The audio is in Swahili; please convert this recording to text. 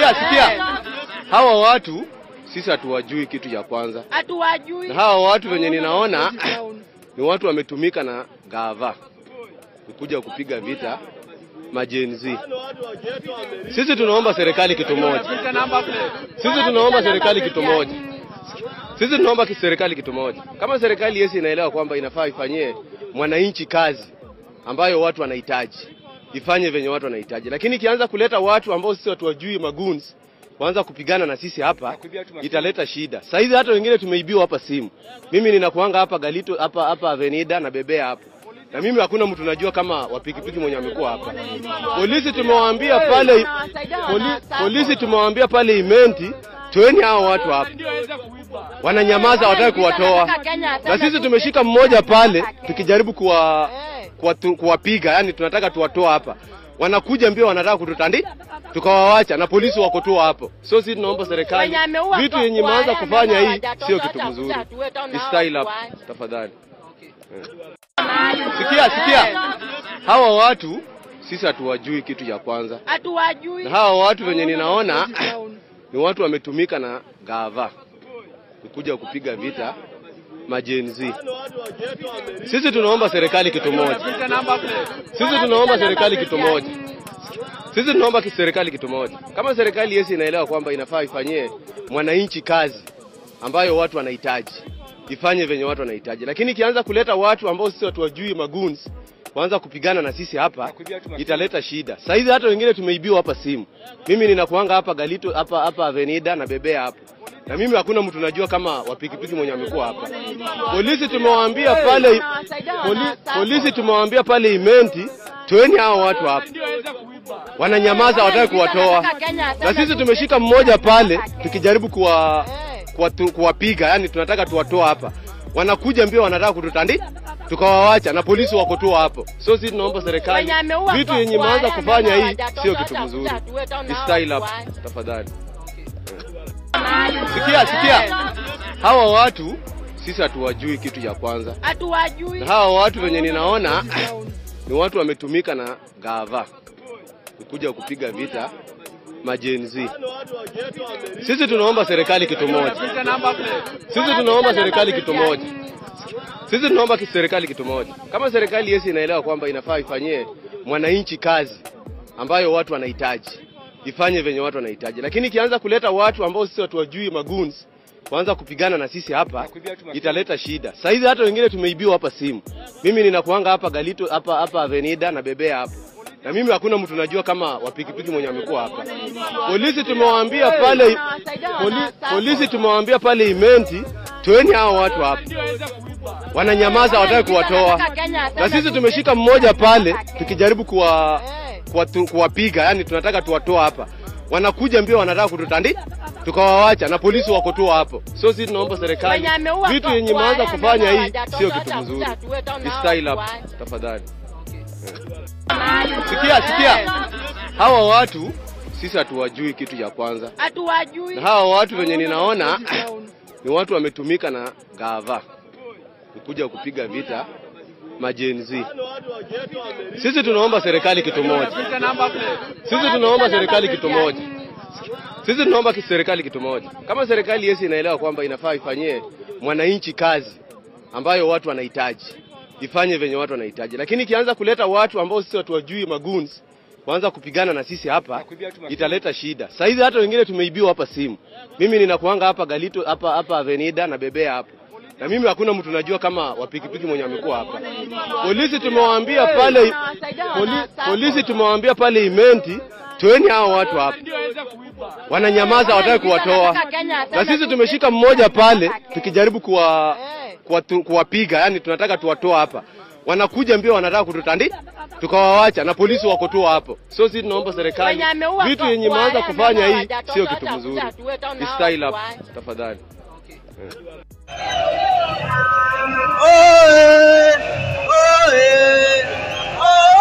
sikia, sikia. Hawa watu sisi hatuwajui kitu cha kwanza, Hatuwajui. na hawa watu venye ninaona ni watu wametumika na gava kuja kupiga vita majenzi. Sisi tunaomba serikali kitu moja, sisi tunaomba serikali kitu moja, sisi tunaomba ki- serikali kitu moja. Kama serikali yesi inaelewa kwamba inafaa ifanyie mwananchi kazi ambayo watu wanahitaji, ifanye venye watu wanahitaji, lakini ikianza kuleta watu ambao sisi watu wajui magoons kuanza kupigana na sisi hapa italeta shida. Sasa hivi hata wengine tumeibiwa hapa simu. Mimi ninakuanga hapa Galito hapa hapa Avenida na bebea hapa. Na mimi hakuna mtu najua kama wapikipiki mwenye amekuwa hapa. Polisi tumewaambia pale poli, polisi tumewaambia pale Imenti toeni hao watu hapa. Wananyamaza hawataki kuwatoa. Na sisi tumeshika mmoja pale tukijaribu kuwa kuwatu- kuwapiga, yani tunataka tuwatoa hapa. Wanakuja mbio wanataka kututandi tukawawacha na polisi wako tu hapo. So sisi tunaomba serikali Wenye ameua vitu kwa- yenye kwa imeanza haya kufanya ndio hii hawajatoka, sio kitu hata mzuri. kuja tuweta Ni nao style up waache. tafadhali. Sikia, sikia. Hawa watu sisi hatuwajui kitu cha kwanza, Hatuwajui. na hawa watu venye ninaona ni watu wametumika na gava kuja kupiga vita majenzi. Sisi tunaomba serikali kitu moja, sisi tunaomba serikali kitu moja, sisi tunaomba ki- serikali kitu moja. Kama serikali yesi inaelewa kwamba inafaa ifanyie mwananchi kazi ambayo watu wanahitaji, ifanye venye watu wanahitaji, lakini ikianza kuleta watu ambao sisi watu wajui magoons kuanza kupigana na sisi hapa italeta shida. Sasa hivi hata wengine tumeibiwa hapa simu. Mimi ninakuanga hapa Galito hapa hapa Avenida na bebea hapa. Na mimi hakuna mtu najua kama wapikipiki mwenye amekuwa hapa. Polisi tumewaambia pale poli, polisi tumewaambia pale Imenti toeni hao watu hapa. Wananyamaza hawataki kuwatoa. Na sisi tumeshika mmoja pale tukijaribu kuwa kuwatu- kuwapiga, yani tunataka tuwatoa hapa. Wanakuja mbio wanataka kututandi tukawawacha na polisi wako tu hapo. So sisi tunaomba serikali Wenye ameua vitu kwa- yenye kwa imeanza haya kufanya ndio hii hawajatoka, sio kitu hata mzuri. kuja tuweta Ni nao style up waache. tafadhali. Sikia, sikia. Hawa watu sisi hatuwajui kitu cha kwanza, Hatuwajui. na hawa watu venye ninaona ni watu wametumika na gava kuja kupiga vita majenzi. Sisi tunaomba serikali kitu moja, sisi tunaomba serikali kitu moja, sisi tunaomba ki- serikali kitu moja. Kama serikali yesi inaelewa kwamba inafaa ifanyie mwananchi kazi ambayo watu wanahitaji, ifanye venye watu wanahitaji, lakini ikianza kuleta watu ambao sisi watu wajui magoons kuanza kupigana na sisi hapa italeta shida. Sasa hivi hata wengine tumeibiwa hapa simu. Mimi ninakuanga hapa Galito hapa hapa Avenida na bebea hapa. Na mimi hakuna mtu najua kama wapikipiki mwenye amekuwa hapa. Polisi tumewaambia pale poli, polisi tumewaambia pale Imenti toeni hao watu hapa. Wananyamaza hawataki kuwatoa. Na sisi tumeshika mmoja pale tukijaribu kuwa kuwatu- kuwapiga, yani tunataka tuwatoa hapa. Wanakuja mbio wanataka kututandi tukawawacha na polisi wako tu hapo. So sisi tunaomba serikali Wenye ameua vitu kwa- yenye kwa imeanza haya kufanya ndio hii hawajatoka, sio kitu hata mzuri. kuja tuweta Ni nao style up waache. tafadhali. Sikia, sikia. Hawa watu sisi hatuwajui kitu cha kwanza, Hatuwajui. na hawa watu venye ninaona ni watu wametumika na gava kuja kupiga vita majenzi. Sisi tunaomba serikali kitu moja, sisi tunaomba serikali kitu moja, sisi tunaomba ki- serikali kitu moja. Kama serikali yesi inaelewa kwamba inafaa ifanyie mwananchi kazi ambayo watu wanahitaji, ifanye venye watu wanahitaji, lakini ikianza kuleta watu ambao sisi watu wajui magoons kuanza kupigana na sisi hapa italeta shida. Sasa hivi hata wengine tumeibiwa hapa simu. Mimi ninakuanga hapa Galito hapa hapa Avenida na bebea hapa. Na mimi hakuna mtu najua kama wapikipiki mwenye amekuwa hapa. Polisi tumewaambia pale poli, polisi tumewaambia pale Imenti toeni hao watu hapa. Wananyamaza hawataki kuwatoa. Na sisi tumeshika mmoja pale tukijaribu kuwa kuwatu- kuwapiga, yani tunataka tuwatoa hapa. Wanakuja mbio wanataka kututandi tukawawacha na polisi wako tu hapo. So sisi tunaomba serikali Wenye ameua vitu kwa- yenye kwa imeanza haya kufanya ndio hii hawajatoka, sio kitu hata mzuri. kuja tuweta Ni nao style up waache. tafadhali. Oe, oe, oe.